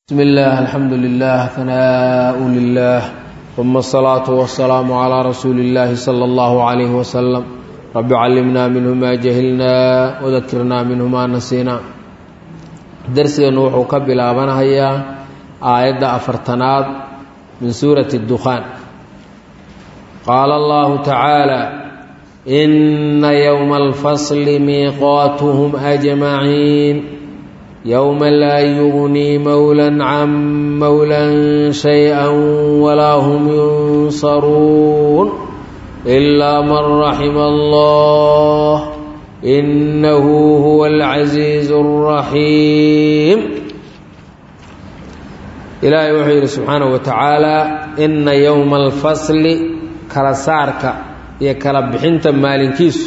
بسم الله الحمد لله ثناء لله ثم الصلاة والسلام على رسول الله صلى الله عليه وسلم رب علمنا منه ما جهلنا وذكرنا منه ما نسينا درسنا وحو كبلابنا هيا آية أفرتناد من سورة الدخان قال الله تعالى إن يوم الفصل ميقاتهم أجمعين يوم لا يغني مولا عن مولا شيئا ولا هم ينصرون إلا من رحم الله إنه هو العزيز الرحيم إلهي وحي سبحانه وتعالى إن يوم الفصل كرسارك يكرب بحنت مالكيس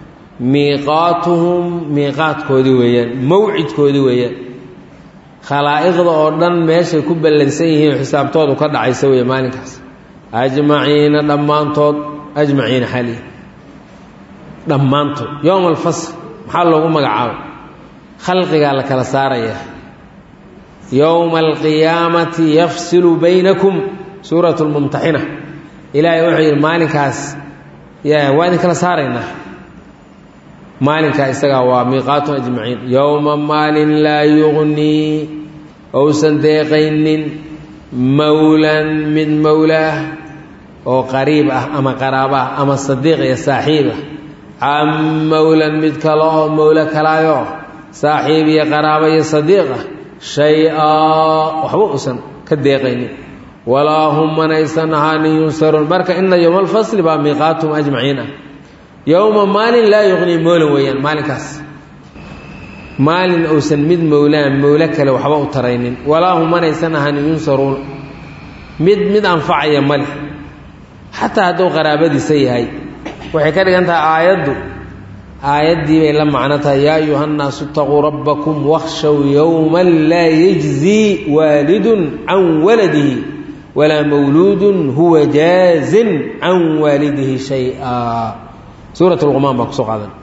miiqaatuhum miiqaadkoodii weeyaan mawcidkoodii weeyaan khalaa'iqda oo dhan meeshay ku ballansan yihiin xisaabtoodu ka dhacaysa weeye maalinkaas ajmaciina dhammaantood ajmaciina xali dhammaantood yowma alfasl maxaa loogu magacaabay khalqigaa la kala saarayaa yowma alqiyaamati yafsilu baynakum suurat lmumtaxina ilaahay wuxuu yidhi maalinkaas ya waa idin kala saaraynaa maalinkaa isagaa waa miiqaatun ajmaciin yowma maalin laa yugnii ousan deeqaynin mowlan mid mowlaah oo qariib ah ama qaraabo ah ama sadiiq iyo saaxiib ah can mowlan mid kale oo mowlo kalaayo saaxiib iyo qaraabo iyo sadiiq ah shay-aa waxba uusan ka deeqaynin walaa hum manaysan ahaanin yunsaruun marka ina yowma alfasli baa miiqaatum ajmaciin ah yowma maalin laa yuqnii moolan weeyaan maalinkaas maalin uusan mid mowlaan mowlo kale waxba u taraynin walaa hum manaysan ahanin yunsaruun mid mid anfacaya ma leh xataa hadduu qaraabadiisa yahay waxay ka dhigan tahay aayaddu aayaddii bay la macno tahay yaa ayuha nnaasu itaquu rabbakum wakhshow yowman laa yajzii waalidun can waladihi walaa mawluudun huwa jaazin can waalidihi shay-a suurat lqumaan baan kusoo qaadan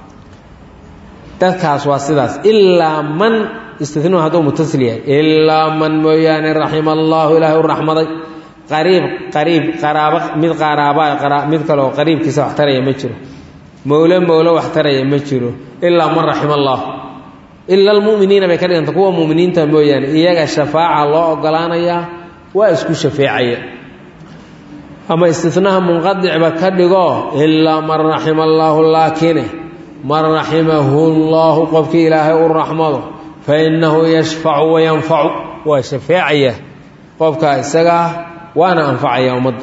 dadkaas waa sidaas ilaa man istinu hadduu mutasil yahay ilaa man mooyaane raxima allaahu ilaahay u raxmaday qariib qariib qaraabo mid qaraaba mid kaleoo qariibkiisa wax taraya ma jiro mowlo mowlo wax taraya ma jiro ilaa man raxima allah ila almu'miniina bay ka dhiganta kuwa mu'miniinta mooyaane iyaga shafaaca loo ogolaanayaa waa isku shafeecaya ama istinaha munqadicba ka dhigo ilaa man raxima allaahu laakine man raximahu llaahu qofkii ilaahay u raxmado fa innahu yashfacu wayanfacu waa shafeecaya qofka isagaa waana anfacaya ummadda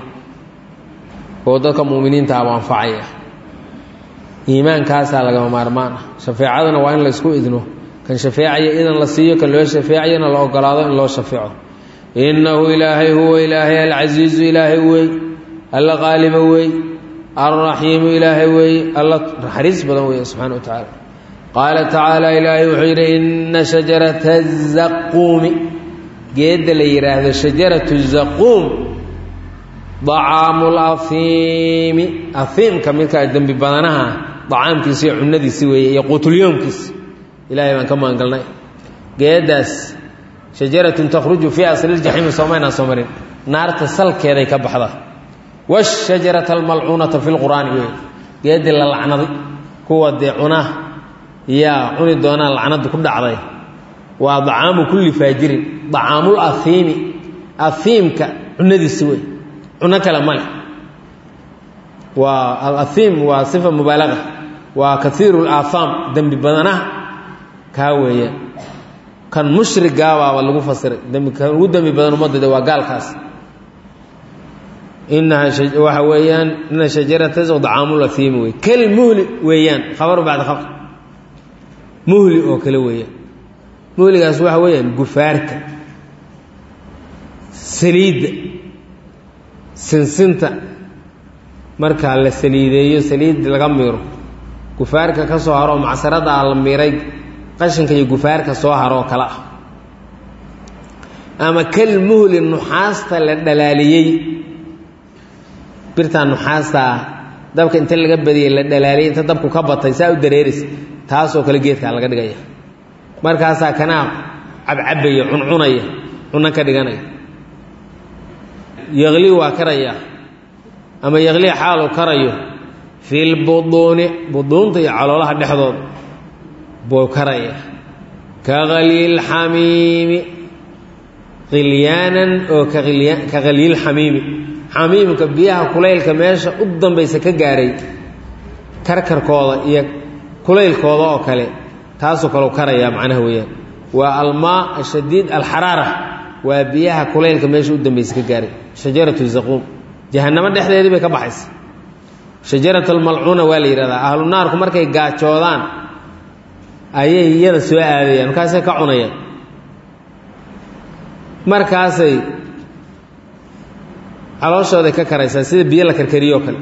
oo dadka muminiinta aba anfacaya iimaankaasaa lagama maarmaan ah shafeecadana waa in la ysku idno kan shafeecaya idan la siiyo kan loo shafeecayana la ogolaado in loo shafeeco innahu ilaahay huwa ilaahay alcasiizu ilaahay wey alla qaaliba wey alraxiimu ilaahay weeye alla naxariis badan weeye subxana wa tacaala qaala tacaala ilaahay wuxuu yidhi inna shajarata zaquumi geedda la yidhaahdo shajaratu zaquum dacaamu lafiimi afiimka midkaa dembi badanaha dacaamkiisi iyo cunadiisi weeye iyo quutulyoomkiisi ilaahay baan ka magangalnay geeddaas shajaratun takhruju fii asliiljaxiimi soomaynaan soo marin naarta salkeeday ka baxda wshajarata almalcuunata fi lqur'aani wey geedii la lacnaday kuwa dee cunaa yaa cuni doonaan lacnada ku dhacday waa dacaamu kulli faajirin dacaamul ahiimi ahiimka cunadiisi wey cuno kale ma leh waa alahiim waa sifa mubaalaga waa kaiiru laahaam dembi badanaha kaa weeyaan kan mushrigaabaaba lagu fasiray dembi kan ugu dembi badan ummadda waa gaalkaas inaha waxa weeyaan ina shajarata dacaamulaiimi wey kal muhli weeyaan khabaru bacda khabar muhli oo kale weeyaan muhligaas waxa weeyaan gufaarka saliidda sinsinta markaa la saliideeyo saliid laga miiro gufaarka ka soo haro macsaradaa la miiray qashinka iyo gufaarka soo haro oo kale ah ama kal muhli nuxaasta la dhalaaliyey birtaa nuxaastaa dabka inta laga badiyey la dhalaaliyay inta dabku ka batay saa u dareeraysa taasoo kale geedkaa laga dhigaya markaasaa kanaa cabcabaya cuncunaya cunno ka dhiganaya yaqli waa karayaa ama yaqli xaalu karayo fi lbuduuni buduunta iyo caloolaha dhexdood buu karayaa ka kalyiilxamiimi khilyaanan oo ka kalyiilxamiimi xamiimka biyaha kulaylka meesha u dambaysa ka gaaray karkarkooda iyo kulaylkooda oo kale taasoo kaleu karayaa macnaha weeyaan waa almaa ashadiid alxaraara waa biyaha kulaylka meesha u dambaysa ka gaaray shajaratu zaquum jahannamo dhexdeedii bay ka baxaysa shajarat almalcuuna waa la yidhahdaa ahlu naarku markay gaajoodaan ayay iyada soo aadayaan markaasay ka cunayaan markaasay calooshooday ka karaysaa sida biyo la karkariyoo kale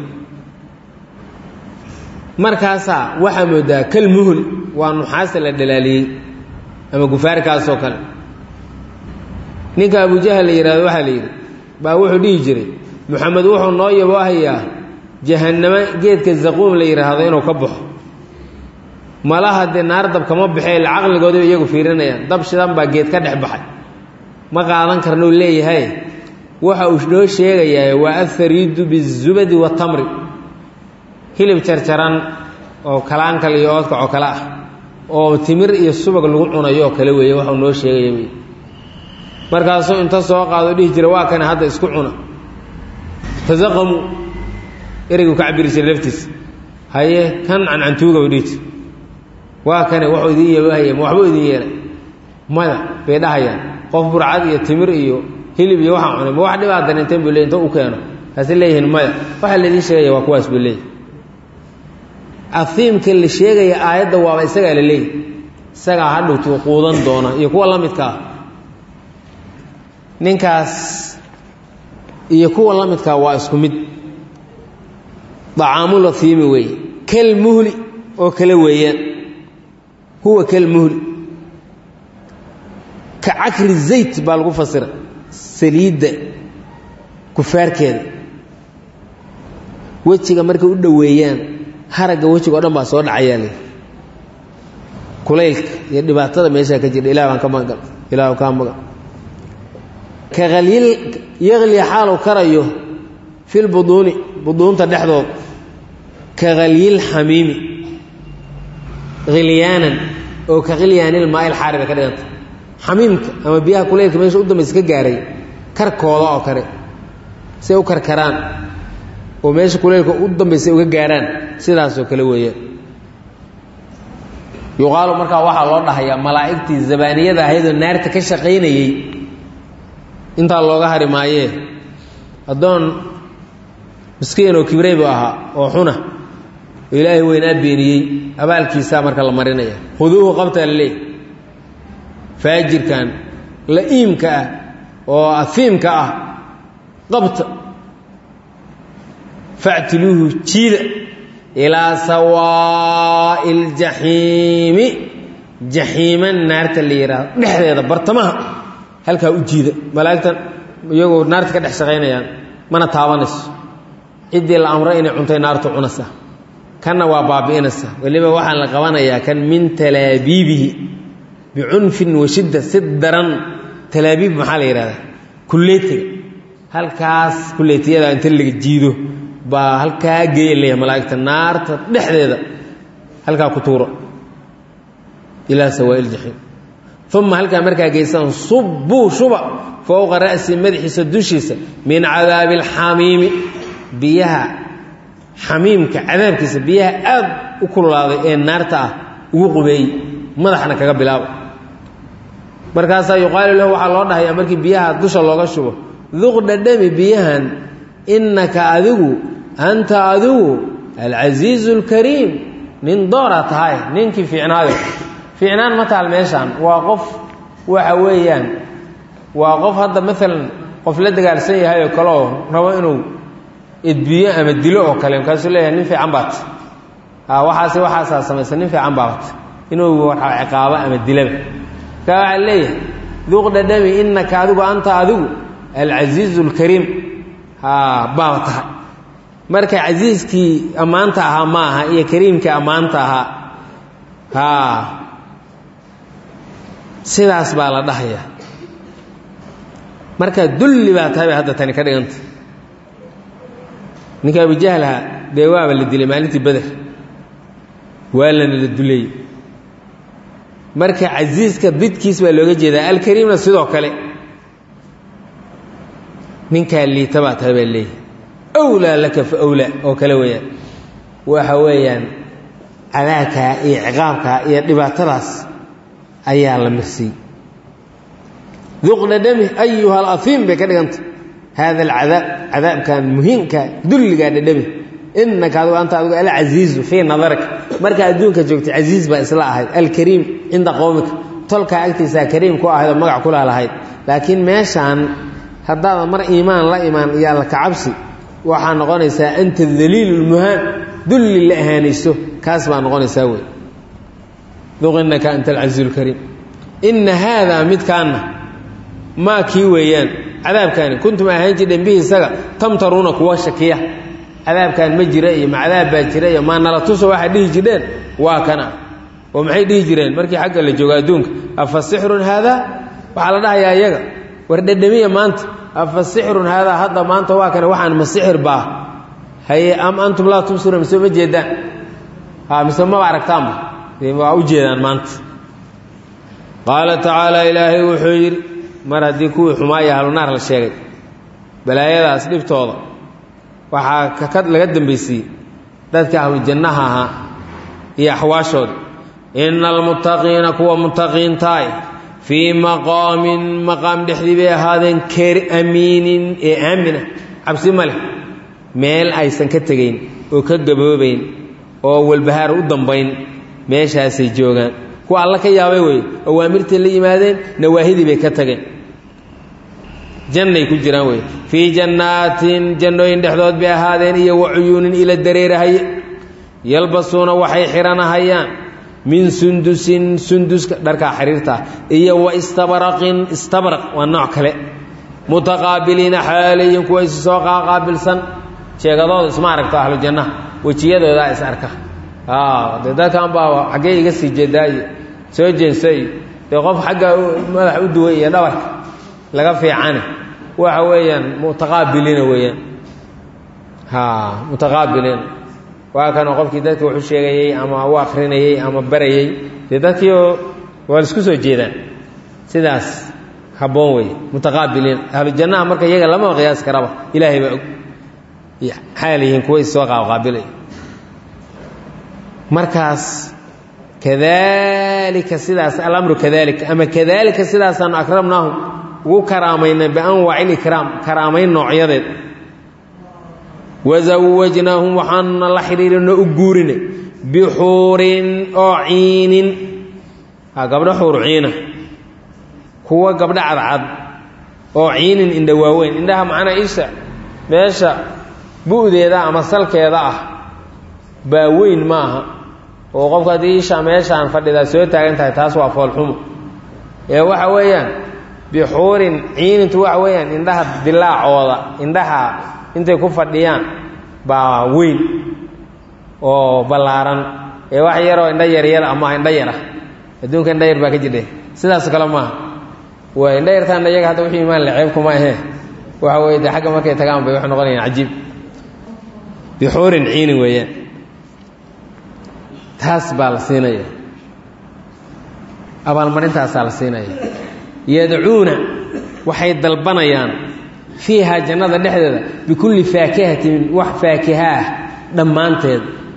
markaasaa waxaa moodaa kal muhul waa nuxaasta la dhalaaliyey ama gufaarkaasoo kale ninka abujahal la yidhahdo waxaa la yidhi baa wuxuu dhihi jiray moxamed wuxuu noo yaboohayaa jahannamo geedka zaquum la yidhaahdo inuu ka baxo malaha dee naar dab kama baxee ila caqligoodaba iyagu fiirinayaan dab shidan baa geed ka dhex baxay ma qaadan karnuu leeyahay waxa uu noo sheegayaa waa afariidu bizubadi watamri hilib jarjaran oo kalaankal iyo oodkac oo kale ah oo timir iyo subag lagu cunayo oo kale weeye waxau noo sheegaya wey markaasuu inta soo qaado dhihi jira waa kane hadda isku cuna tasaqamu ereygu ka cabiri jira laftiisa haye kan cancantuuga u dhihi jir waa kane waxuu idiin yeebahaya ma waxbuu idiin yeelay maya bay dhahayaan qof burcad iyo timir iyo hilib iyo waxaan cunay ma wax dhibaa darinteen buu ley inta u keeno kaasi leeyihiin maya waxaa laidiin sheegaya waa kuwaas buu leeyahy afiimka la sheegaya aayadda waaba isagaa la leeyahy isagaa hadhowtuu quudan doona iyo kuwa la midka ah ninkaas iyo kuwa la midkaa waa isku mid dacaamul afiimi weeye kal muhli oo kale weeyaan huwa kal muhli ka cakri zayt baa lagu fasira saliidda kufaarkeeda wejiga markay u dhoweeyaan haragga wejiga o dhan baa soo dhacayaa le kulaylka iyo dhibaatada meeshaa ka jirha ilah baan ka magan ilah kaa magan ka halyil yaqli xaalu karayo fil buduuni buduunta dhexdood ka halyil xamiimi khilyaanan oo ka khilyaanil maail xaari bay ka dhiganta xamiimka ama biyaha kulaylka meesha u dambaysa ka gaaray karkooda oo kale say u karkaraan oo meesha kulaylka u dambaysa uga gaaraan sidaasoo kale weeyaan yuqaalu markaa waxaa loo dhahayaa malaa'igtii zabaaniyada ahaydoo naarta ka shaqaynayey intaa looga hari maayee addoon miskiin oo kibrey buu ahaa oo xuna oo ilaahay weynaa beeniyey abaalkiisaa marka la marinaya khuduuhu qabtaa la leeyahy faajirkan la'iimka ah oo afiimka ah qabta factiluuhu jiida ilaa sawaa'i ljaxiimi jaxiima naarta la yidhaahdo dhexdeeda bartamaha halkaa u jiida malaa'igtan iyagoo naarta ka dhex shaqaynayaan mana taabanayso ciddii la amro inay cuntay naartu cunaysa kanna waa baabi'inaysa weliba waxaa la qabanayaa kan min talaabiibihi bicunfin wa shidda si daran talaabiib maxaa la yidhahdaa kulleetiga halkaas kulleetiyada inta laga jiido baa halkaa geeya leeyahay malaa'igta naarta dhexdeeda halkaa ku tuuro ilaa sawaa'i ljaxiim uma halkaa markaa geysaan subbuu shuba fowqa ra'si madaxiisa dushiisa min cadaabi alxamiimi biyaha xamiimka cadaabkiisa biyaha aad u kululaaday ee naarta ah ugu qubeeyey madaxna kaga bilaaba markaasaa yuqaalu lahu waxaa loo dhahayaa markii biyaha dusha looga shubo duq dhadhami biyahan innaka adigu anta adigu alcasiizu alkariim nin doora tahay ninkii fiicnaayo fiicnaan ma taal meeshaan waa qof waxa weeyaan waa qof hadda maalan qof la dagaalsan yahay oo kale oo rabo inuu edbiyo ama dilo oo kale markaasuu leeyahay nin fiican baat waxaase waxaasaa samaysa nin fiican baat inuu ciqaabo ama dilaba markaa waxaa leeyahay duuq dhadhami innaka adigu anta adigu alcasiizu alkariim baaba tahay marka casiiskii ammaanta ahaa ma aha iyo kariimkii ammaanta ahaa haa sidaas baa la dhahayaa marka dulli baa tahay bay hadda tani ka dhiganta ninka abujahlaha dee waaba la dilay maalintii beder waa lana la duleeyey marka casiiska bidkiis baa looga jeedaa alkariimna sidoo kale ninkaa liita baa tahay baa leeyahy awlaa laka fa awlaa oo kale weeyaan waxa weeyaan cadaabkaa iyo ciqaabkaa iyo dhibaatadaas ayaa la marsiiyey duqna dhami ayuha alafiim bay ka dhiganta haada alcadaab cadaabkan muhiimka dulligaa dhadhami inaka adigu anta adigu alcasiizu fii nadarika marka adduunka joogtay casiiz baa isla ahayd alkariim cinda qowmika tolkaa agtiisaa kariim ku ahayd oo magac kula lahayd laakiin meeshaan haddaadan mar iimaan la imaan iyo alla kacabsi waxaa noqonaysaa anta daliilu lmuhaan dulli la ahaanayso kaas baa noqonaysaa wey duq inaka anta alcasiizu lkariim ina haadaa midkaana maa kii weeyaan cadaabkaani kuntum ahaan jireen bihi isaga tamtaruuna kuwa shakiya cadaabkan ma jira iyo ma cadaab baa jira iyo maa nala tuso waxaa dhihi jireen waa kana oo maxay dhihi jireen markii xagga la joogo adduunka afa sixrun haadaa waxaa la dhahayaa iyaga war dhedhamiya maanta afa sixrun haadaa hadda maanta waa kana waxaan ma sixir baa haye am antum laa tubsiruun mise ma jeedaan ha mise maba aragtaanba waa u jeedaan maanta qaala tacaala ilaahay wuxuu yidhi mar haddii kuwii xumaaya ahlunaar la sheegay balaayadaas dhibtooda waxaa ka laga dambaysiiyey dadka ahlujannaha ahaa iyo axwaashooda ina almuttaqiina kuwa muttaqiintaay fii maqaamin maqaam dhexdii bay ahaadeen keer amiinin ee aamina cabsi ma leh meel aysan ka tegayn oo ka gaboobayn oo walbahaar u dambayn meeshaasay joogaan kuwa alla ka yaabay wey awaamirtay la yimaadeen nawaahidii bay ka tageen jannay ku jiraan wey fii jannaatin jannooyin dhexdood bay ahaadeen iyo wa cuyuunin ila dareerahaye yalbasuuna waxay xihanahayaan min sundusin sunduska dharkaa xiriirtaa iyo wa istabraqin istabraq waa nooc kale mutaqaabiliina xaalayin kuwa is soo qaaqaabilsan sheegadooda isma aragto ahlu jannaha wejiyadoodaa is arka dee dadkan baa xaggee iga sii jeedaa iyo soo jeensa iyo dee qof xagga madax u duway iyo dhabarka laga fiicane waxa weeyaan mutaqaabiliina weeyaan ha mutaqaabiliina waa kanoo qofkii dadka wax u sheegayey ama u akrinayey ama barayey dee dadkiioo waa la isku soo jeedaan sidaas habboon wey mutaqaabiliin ahlu jannaha marka iyaga lamaba qiyaas karaba ilaahay baa og xaal yihiin kuwa issoo qaaqaabilay markaas kadalika sidaas alamru kadalika ama kadalika sidaasaanu akramnaahum ugu karaamaynay bianwaaci likraam karaamayn noocyadeed wasawajnaahum waxaanuna la xidhiirinoo u guurinay bixuurin oo ciinin gabdho xuur ciina kuwa gabdho cadcad oo ciinin indha waaweyn indhaha macnaa isha meesha bu'deeda ama salkeeda ah baa weyn ma aha oo qofka haddii isha meeshaan fadhidaa soo taagan tahay taas waa foolxumo ee waxa weeyaan bixuurin ciinintu waxa weeyaan indhaha dilaacooda indhaha intay ku fadhiyaan baa weyn oo ballaaran ee wax yaroo indho yaryar ama indho yara adduunka indho yar baa ka jidhe sidaas kale maaha waa indho yartaana iyaga hadda wixii imaan le ceebkuma ahee waxa weye dee xagga markay tagaan bay waxay noqonayaan cajiib bixuurin ciinin weeyaan taas baa la siinaya abaalmarintaasaa la siinaya yadcuuna waxay dalbanayaan fiihaa jannada dhexdeeda bikulli faakihatin wax faakiha ah dhammaanteed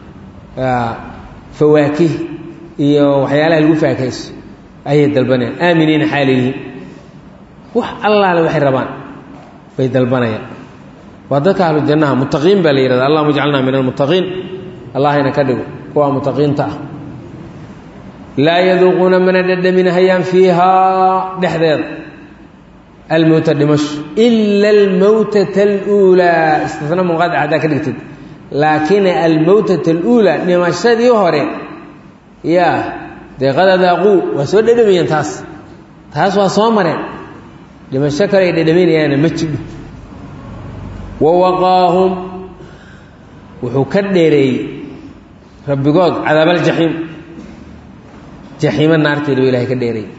fawaakih iyo waxyaalaha lagu faakayso ayay dalbanayaan aaminiina xaalayihiin wax allaale waxay rabaan bay dalbanayaan waa dadka ahlu jannaha muttaqiin baa la yihahda allahuma ijcalna min almuttaqiin allahayna ka dhigo kuwa mutaqiinta ah laa yaduuquuna mana dhadhaminahayaan fiihaa dhexdeeda almowta dhimasho ila almowtata aluulaa istisna munqadic haddaa ka dhigtid laakin almowtata aluulaa dhimashadii hore yaa dee qad adaaquu waa soo dhadhamayeen taas taas waa soo mareen dhimasho kale ay dhadhaminayaana ma jidho wa waqaahum wuxuu ka dheereeyey rabbigood cadaabaaljaxiim jaxiimo naarteeda ba ilahay ka dheeray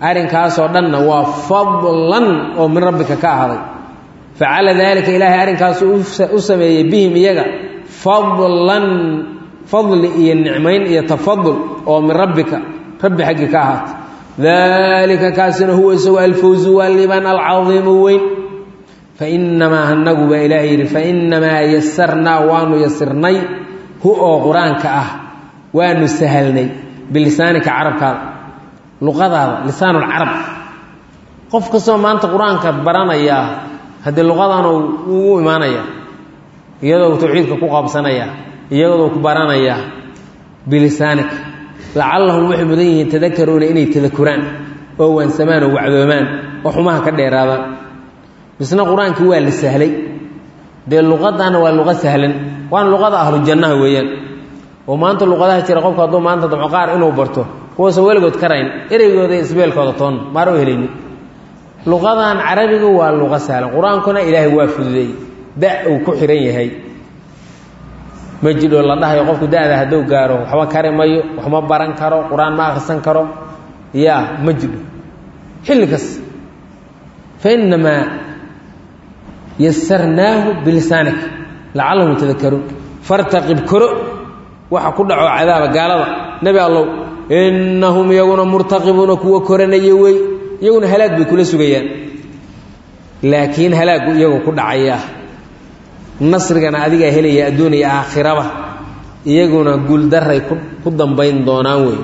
arrinkaasoo dhanna waa fadlan oo min rabbika ka ahaaday facala daalika ilaahay arrinkaasu u sameeyey bihim iyaga fadlan fadli iyo nicmayn iyo tafadul oo min rabbika rabbi xaggii ka ahaatay daalika kaasina huwa isagu alfawzu waa liibaan alcadiimu weyn fainamaa hanagu baa ilaahay yidhi fainamaa yasarnaa waanu yasirnay hu oo qur-aanka ah waanu sahalnay bilisaanika carabkaada luqadaada lisaanulcarab qof kastoo maanta qur-aanka baranayaa haddii luqadan ugu imaanaya iyadoo tawxiidka ku qaabsanaya iyadoo ku baranaya bilisaanika lacallahum waxay mudan yihiin tadakaruuna inay tadakuraan oo waansamaan oo wacdoomaan oo xumaha ka dheeraadaan misna qur-aankii waa la sahlay dee luqadana waa luqa sahlan waana luqada ahlu jannaha weeyaan oo maanta luqadaha jira qofku hadduu maanta damco qaar inuu barto kuwaasan weligood karayn ereygooda isbeelkooda toon maaro helayni luqadan carabiga waa luqa sahlan qur-aankuna ilaahay waa fududeey da uu ku xihan yahay ma jidho la dhahayo qofku da-da hadduu gaaro waxba kari mayo wax ma baran karo qur-aan ma akhrisan karo ya ma jidho xilli kas fainamaa yasarnaahu bilisaanik lacallahum yatadakaruun fartaqib koro waxa ku dhaco cadaaba gaalada nebi allow innahum iyaguna murtaqibuuna kuwa koranaya wey iyaguna halaag bay kula sugayaan laakiin halaagu iyagu ku dhacaya nasrigana adigaa helaya adduun iyo aakhiraba iyaguna guuldaray ku dambayn doonaan wey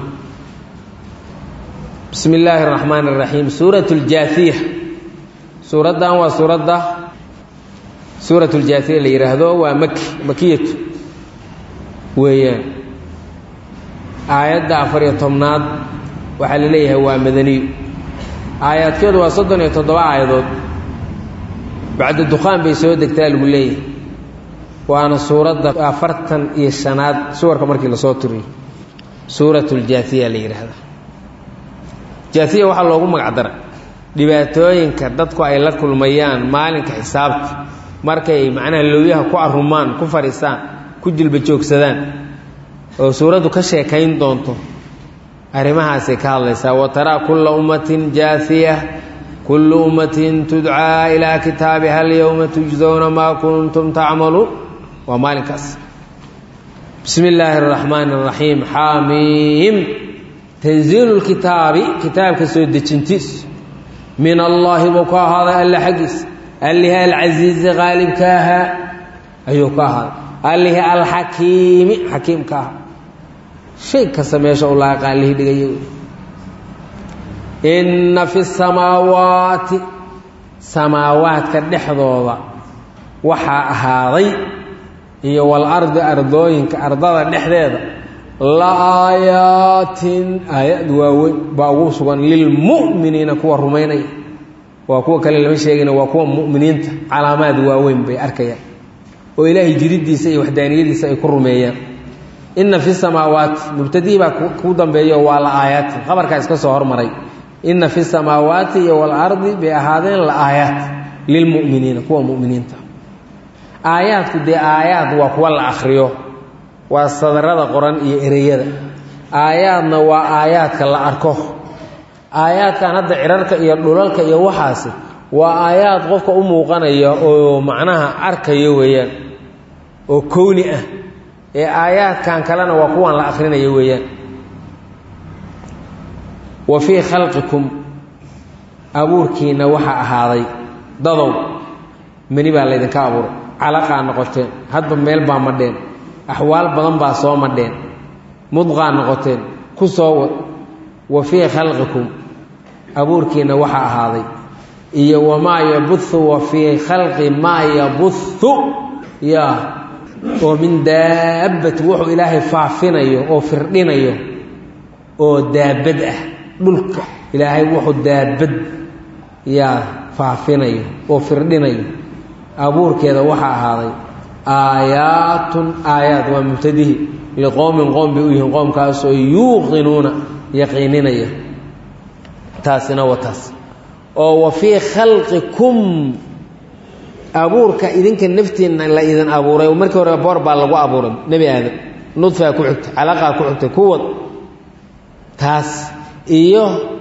bismi illaahi araxmaan araxiim suurat ljaafiya suuraddan waa suuradda suurat ljaafiya la yidhaahdo waa maki makiyatu weeyaan aayadda afariyo tobnaad waxaa la leeyahay waa madaniyu aayaadkeedu waa soddon iyo toddoba aayadood bacda dukhaan bay soo degtaa lagu leeyahay waana suuradda afartan iyo shanaad suwarka markii lasoo tiriyo suurat ljaafiya la yidhaahda jaafiya waxaa loogu magac dara dhibaatooyinka dadku ay la kulmayaan maalinka xisaabta markay macnaha lowyaha ku arumaan ku fadhiistaan ku jilba joogsadaan oo suuraddu ka sheekayn doonto arrimahaasay ka hadlaysaa wa taraa kulla ummatin jaafiya kullu ummatin tudcaa ilaa kitaabiha alyowma tujzowna maa kuntum tacmaluun waa maalinkaas bismi illaahi araxmaani araxiim xaamiim tanziilu lkitaabi kitaabka soo dejintiis min allaahi buu ka ahaaday alle xaggiis allihi alcasiizi qaalibka ahaa ayuu ka ahaaday allihi alxakiimi xakiimka ahaa shay kasta meesha u laaqa allihii dhigaya inna fi samaawaati samaawaadka dhexdooda waxaa ahaaday iyo walardi ardooyinka ardada dhexdeeda la aayaatin aayad waaweyn baa ugu sugan lilmu'miniina kuwa rumaynaya waa kuwa kale lama sheegayna waa kuwa mu'miniinta calaamaad waaweyn bay arkayaan oo ilaahay jiridiisa iyo waxdaaniyadiisa ay ku rumeeyaan inna fi samaawaati mubtadihii baa ku dambeeyo waa la aayaatin qabarkaa iska soo hormaray inna fi samaawaati iyo walardi bay ahaadeen la aayaat lilmu'miniina kuwa mu'miniinta aayaadku dee aayaad waa kuwa la akhriyo waa sadarada qoran iyo ereyada aayaadna waa aayaadka la arko aayaadkan hadda cirarka iyo dhulalka iyo waxaasi waa aayaad qofka u muuqanaya oo macnaha arkayo weeyaan oo kowni ah ee aayaadkan kalena waa kuwan la akhrinayo weeyaan wa fii khalqikum abuurkiinna waxaa ahaaday dadow meni baa laydinka abuuray calaqaa noqoteen hadba meel baa madheen axwaal badan baa soo madheen mudqaa noqoteen ku soo wad wa fii khalqikum abuurkiinna waxaa ahaaday iyo wamaa yabuhu wa fii khalqi maa yabuhu yaa oo min daabbati wuxuu ilaahay faafinayo oo firdhinayo oo daabad ah dhulka ilaahay wuxuu daabad yaa faafinayo oo firdhinayo abuurkeeda waxaa ahaaday aayaatun aayaat waa mubtadihi liqowmin qoom bay u yihiin qoomkaasoo yuuqinuuna yaqiininaya taasina waa taas oo wa fii khalqikum abuurka idinka naftiinna la idin abuuray oo markii hore boor baa lagu abuuray nebi aadam nudfaa ku xigtay calaqaa ku xigtay kuwad taas iyo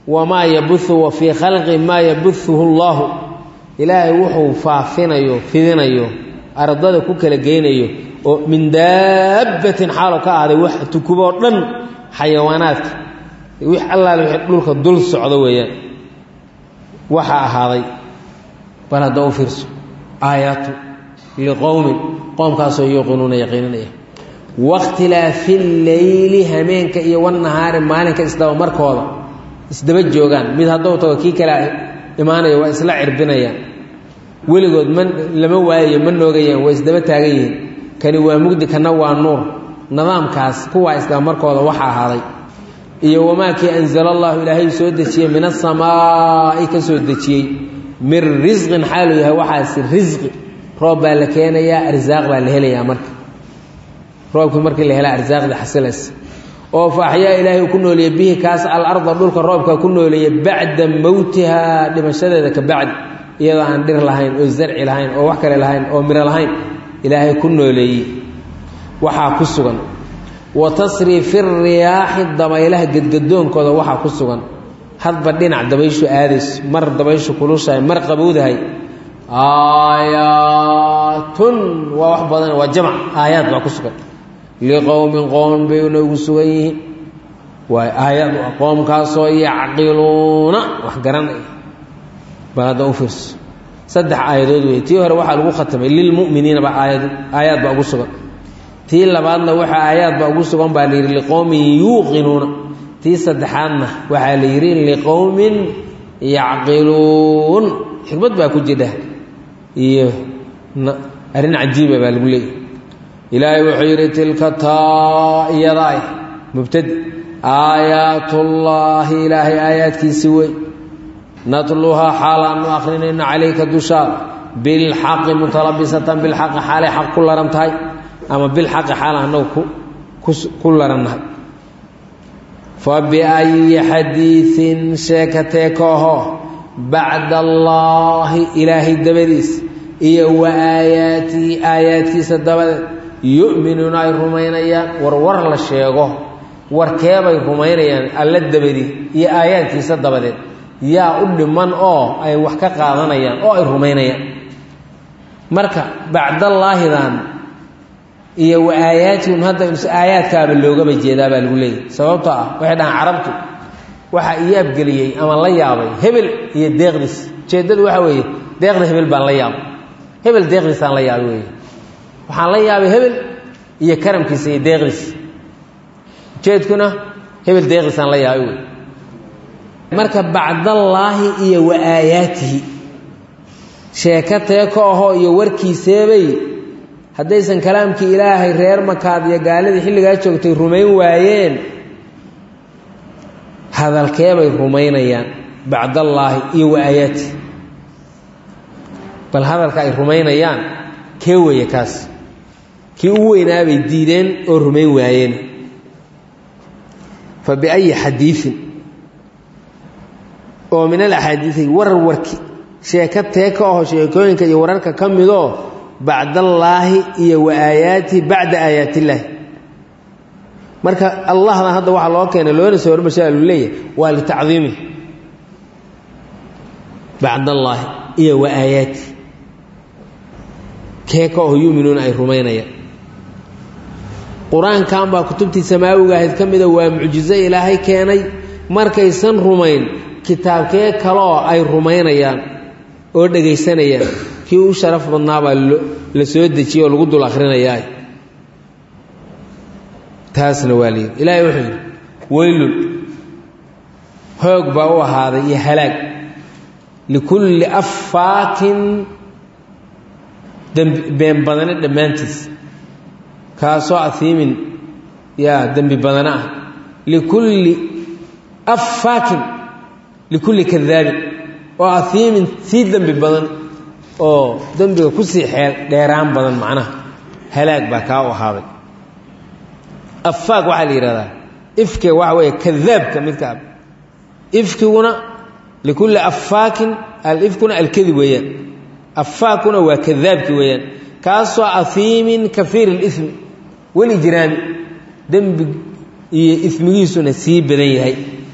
wamaa yabuhu wa fii khalqi maa yabuhuhu allahu ilaahay wuxuu faafinayo fidinayo ardada ku kala geynayo oo min daabbatin xaalo ka ahday wax tukuboo dhan xayawaanaadka wix allaale wixii dhulka dul socdo weeyaan waxaa ahaaday bal hadda u fiirso aayaatu liqowmin qoomkaasoo yuuqinuuna yaqiininaya wakhtilaafi leyli hameenka iyo wanahaari maalinka isdaba markooda isdaba joogaan mid hadduu tago kii kale imaanayo waa isla cirbinayaan weligood ma lama waayayo ma noogayaan waa isdaba taagan yihiin kani waa mugdi kana waa nuur nidaamkaas kuwaa isdaba markooda waxa ahaaday iyo wamaa kii anzala allahu ilaahay soo dejiyey min asamaa'i ka soo dejiyey min risqin xaaluu yahay waxaasi risqi roob baa la keenayaa arsaaq baa la helayaa marka roobkii markii la helaa arsaaqda xasilaysa oo fa axyaa ilaahay uu ku nooleeyey bihi kaas alarda dhulka roobka ku nooleeyey bacda mowtihaa dhimashadeeda ka bacdi iyadoo aan dhir lahayn oo zarci lahayn oo wax kale lahayn oo miro lahayn ilaahay ku nooleeyey waxaa ku sugan wa tasriifi riyaaxi dabaylaha gedgadoonkooda waxaa ku sugan hadba dhinac dabayshu aadayso mar dabayshu kulushahay mar qabowdahay aayaatun waa wax badan waa jamc aayaad baa ku sugan liqowmin qoom bay noogu sugan yihiin waa aayaad qoomkaasoo yacqiluuna wax garanaya bal hadda u fiirso saddex aayadood wey tii hore waxaa lagu khatamay lilmu'miniina baa aayad aayaad baa ugu sugan tii labaadna waxaa aayaad baa ugu sugan baa la yidhi liqowmin yuuqinuuna tii saddexaadna waxaa la yidhi liqowmin yacqiluun xikmad baa ku jidha iyo arrin cajiiba baa lagu leeyahy ilaahay wuxuu yidhi tilka taa iyada ay mubtadi aayaatullaahi ilaahay aayaadkiisi wey natluhaa xaal aanu akrinayno calayka dushaada bilxaqi mutalabisatan bilxaqi xaalay xaq ku laran tahay ama bilxaqi xaal annagu ku larannahay fa biayi xadiiin sheekatee kooho bacda allaahi ilaahay dabadiis iyo wa aayaatihi aayaadkiisa dabadeed yu'minuuna ay rumaynayaan war war la sheego warkeebay rumaynayaan alla dabadii iyo aayaadkiisa dabadeed yaa u dhiman oo ay wax ka qaadanayaan oo ay rumaynayaan marka bacdallaahidan iyo wa aayaatihim hadda aayaadkaaba loogaba jeedaa baa lagu leeyahy sababtoo ah waxay dhahaan carabtu waxaa ii abgeliyey ama la yaabay hebel iyo deeqdiis ujeeddadu waxaa weeye deeqda hebel baan la yaabay hebel deeqdiisaan la yaabay weeye waxaan la yaabay hebel iyo karamkiisa iyo deeqdiisa ujeedkuna hebel deeqdiisaan la yaabay wey marka bacdallaahi iyo wa aayaatihi sheeko teeko ahoo iyo warkiiseebay haddaysan kalaamkii ilaahay reer makaad iyo gaaladii xilligaa joogtay rumayn waayeen hadalkeebay rumaynayaan bacdallaahi iyo wa aayaatihi bal hadalka ay rumaynayaan kee weeye kaas kii u weynaabay diideen oo rumayn waayeen fa biayi xadiiin oo min alaxaadiii warar warki sheeko teeka aho sheekooyinka iyo wararka ka midoo bacdallaahi iyo wa aayaatihi bacda aayaatillaahi marka allahdan hadda waxaa loo keenay loona soo hormarshaa lu leeyahay waa litacdiimi bacdallaahi iyo wa aayaatihi keeka oo yuminuuna ay rumaynayaan qur-aankan baa kutubtii samaawiga ahayd ka mida waa mucjizo ilaahay keenay markaysan rumayn kitaabkee kaleoo ay rumaynayaan oo dhegaysanayaan kii u sharaf badnaabaa la soo dejiyey oo lagu dul akhrinayaa taasna waa layidhi ilaahay wuxuu yidhi weylun hoog baa u ahaaday iyo halaag likulli affaakin been badane dhammaantiis kaasoo ahiimin yaa dembi badane ah likulli affaakin likulli kadaabin oo ahiimin sii dembi badan oo dembiga kusii xeel dheeraan badan macnaha halaag baa kaa u ahaaday afaak waxaa la yidhahdaa ifke waxa weeye kadaabka midka ifkiguna likulli affaakin alifkuna alkadib weeyaan afaakuna waa kadaabki weeyaan kaasoo ahiimin kafiir اlimi weli jiraami dembi iyo ismigiisuna sii badan yahay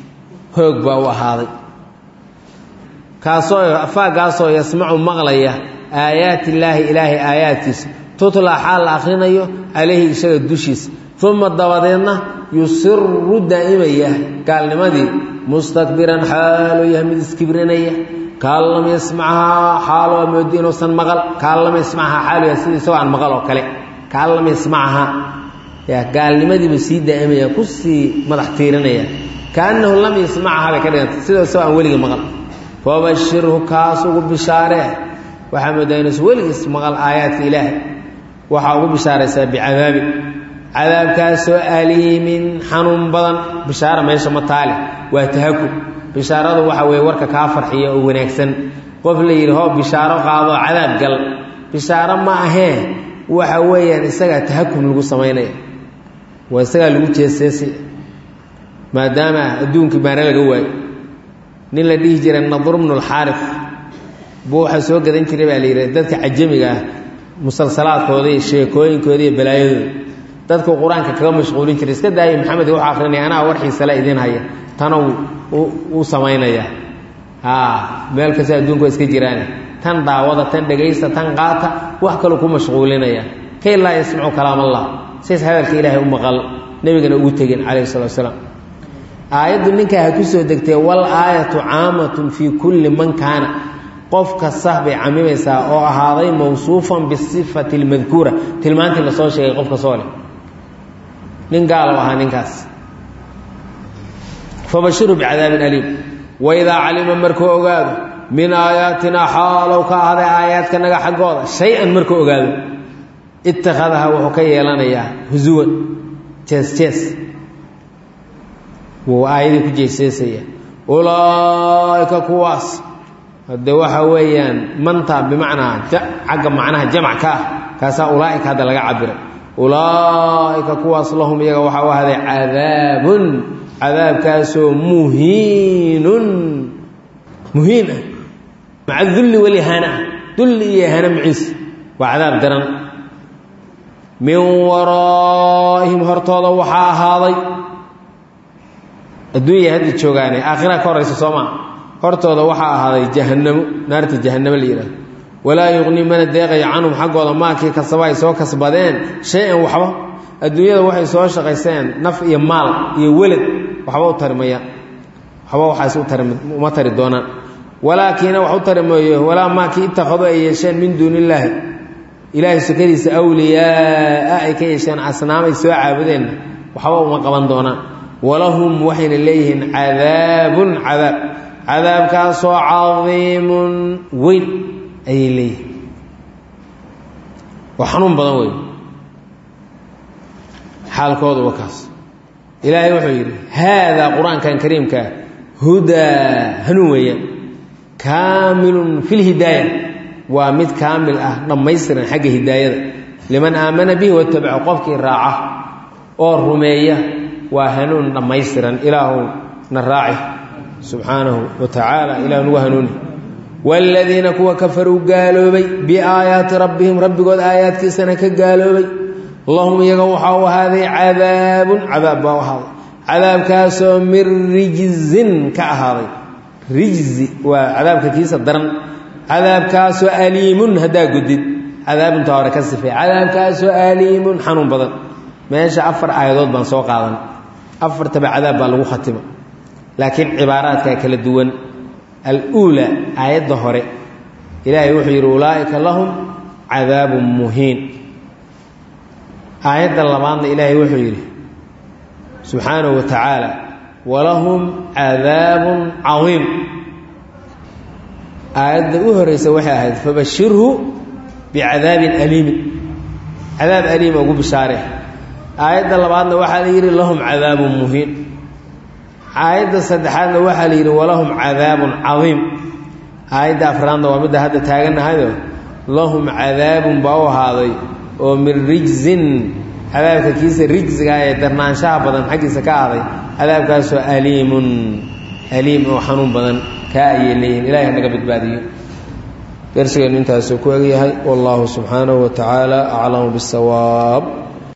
hoog baa u ahaaday kaasoo afaagaasoo yasmacu maqlaya aayaati illaahi ilaahay aayaadkiisa tutla xaal la akhrinayo calayhi isaga dushiisa uma dabadeedna yusiru daa'imaya gaalnimadii mustakbiran xaaluu yahay mid iskibrinaya kaan lam yasmacahaa xaalo aa moodi inuusan maqal kaan lam yasmacahaa xaalu yahay sida isagoo aan maqal oo kale kaan lam yasmacahaa ya gaalnimadiibu sii daa'imaya ku sii madax tiirinaya kaannahu lam yasmacahaa bay ka dhiganta sida isagoo aan weligii maqal fabashirhu kaas ugu bishaaree waxaa moodaa inuusan weligiis maqal aayaadka ilaahay waxaa ugu bishaaraysaa bicadaabin cadaabkaasoo aliimin xanuun badan bishaara meesha ma taale waa tahakum bishaaradu waxa weeye warka kaa farxiya oo wanaagsan qof la yidhi hoo bishaaro qaadoo cadaab gal bishaaro ma ahee waxa weeyaan isagaa tahakum lagu samaynaya waa isagaa lagu jeeseesay maadaama adduunkii baana laga waayo nin la dhihi jiray nadr bnu lxaarif buu waxaa soo gadan jiray baa la yidhi dadka cajamiga ah musalsalaadkooda iyo sheekooyinkooda iyo balaayadooda dadku qur-aanka kaga mashquulin jiray iska daaya maxamed wuxuu akrinaya anaa warxiisala idin haya tana uu samaynaya meel kasta adduunka waa iska jiraane tan daawada tan dhegaysta tan qaata wax kaloo ku mashquulinaya kay laa yasmacu kalaam allah sidays hadalka ilaahay u maqal nebigana ugu tegin calayhi salatu wasalaam aayaddu ninkaa ha ku soo degtee wal aayatu caamatun fii kulli man kaana qof kasta bay camimaysaa oo ahaaday mawsuufan bisifati lmadkuura tilmaantii lasoo sheegay qof kastoo leh nin gaalo ahaa ninkaas fabashiruu bicadaabin aliim waidaa calima markuu ogaado min aayaatinaa xaalow ka ahday aayaadkanaga xaggooda shay-an markuu ogaado ittakhadaha wuxuu ka yeelanayaa husuwan jees jees wuu aayadii ku jeeseesaya ulaa'ika kuwaas hadde waxa weeyaan manta bimacnaa cagga macnaha jamac ka ah kaasaa ulaa'ika hadda laga cabiray ulaa'ika kuwaas lahum iyaga waxaa u ahday cadaabun cadaabkaasoo muhiinun muhiin ah maca dulli walihaana ah dulli iyo hana maciis waa cadaab daran min waraa'ihim hortooda waxaa ahaaday adduunya hadda joogaane aakhira ka horaysa soomaa hortooda waxaa ahaaday jahannamo naarta jahannamo la yidhahdo walaa yuqnii mana deeqaya canhum xaggooda maakii kasaba ay soo kasbadeen shay-an waxba adduunyada waxay soo shaqayseen naf iyo maal iyo welad waxba u tari mayaan waxba waxaas u tari uma tari doonaan walaakiina wax u tari maayo walaa maakii ittakhaduu ay yeesheen min duuni illaahi ilaahay sukadiisa awliyaaa ay ka yeesheen asnaamay soo caabudeenna waxba uma qaban doonaan walahum waxayna leeyihiin cadaabun cadaab cadaabkaasoo cadiimun weyn ayay leeyihiin waa xanuun badan wey xaalkooda wa kaas ilaahay wuxuu yidhi haadaa qur-aankan kariimkaa hudaa hanuun weeyaan kaamilun fi lhidaaya waa mid kaamil ah dhammaystiran xagga hidaayada liman aamana bihi watabaco qofkii raaca oo rumeeya waa hanuun dhammaystiran ilaahu na raaci subxaanahu wa tacaala ilah nagu hanuuni waaladiina kuwa kafaruu gaaloobay biaayaati rabbihim rabbigood aayaadkiisana ka gaaloobay lahum iyaga waxaa u ahaaday cadaabun cadaab baa u ahaaday cadaabkaasoo min rijzin ka ahaaday rijzi waa cadaabka kiisa daran cadaabkaasoo aliimun haddaa gudid cadaabuntaa hore ka sifay cadaabkaasoo aliimun xanuun badan meesha afar aayadood baan soo qaadan afartaba cadaab baa lagu khatima laakiin cibaaraadkaa kala duwan aluula aayadda hore ilaahay wuxuu yidhi ulaa'ika lahum cadaabun muhiin aayadda labaadna ilaahay wuxuu yidhi subxaanahu wa tacaala walahum cadaabun cadiim aayadda u horeysa waxay ahayd fabashirhu bicadaabin aliimin cadaab aliima ugu bishaare aayadda labaadna waxaa la yidhi lahum cadaabun muhiin aayadda saddexaadna waxaa la yidhi walahum cadaabun cadiim aayadda afraadna waa midda hadda taagannahayo lahum cadaabun baa u ahaaday oo min rijzin cadaabka kiisa rijsiga ee darnaanshaha badan xaggiisa ka ahday cadaabkaasoo aliimun aliim oo xanuun badan kaa ayay leeyihin ilahay hanaga badbaadiyo darsigeennu intaasuu ku egyahay wallahu subxaanahu wa tacaala aclamu bisawaab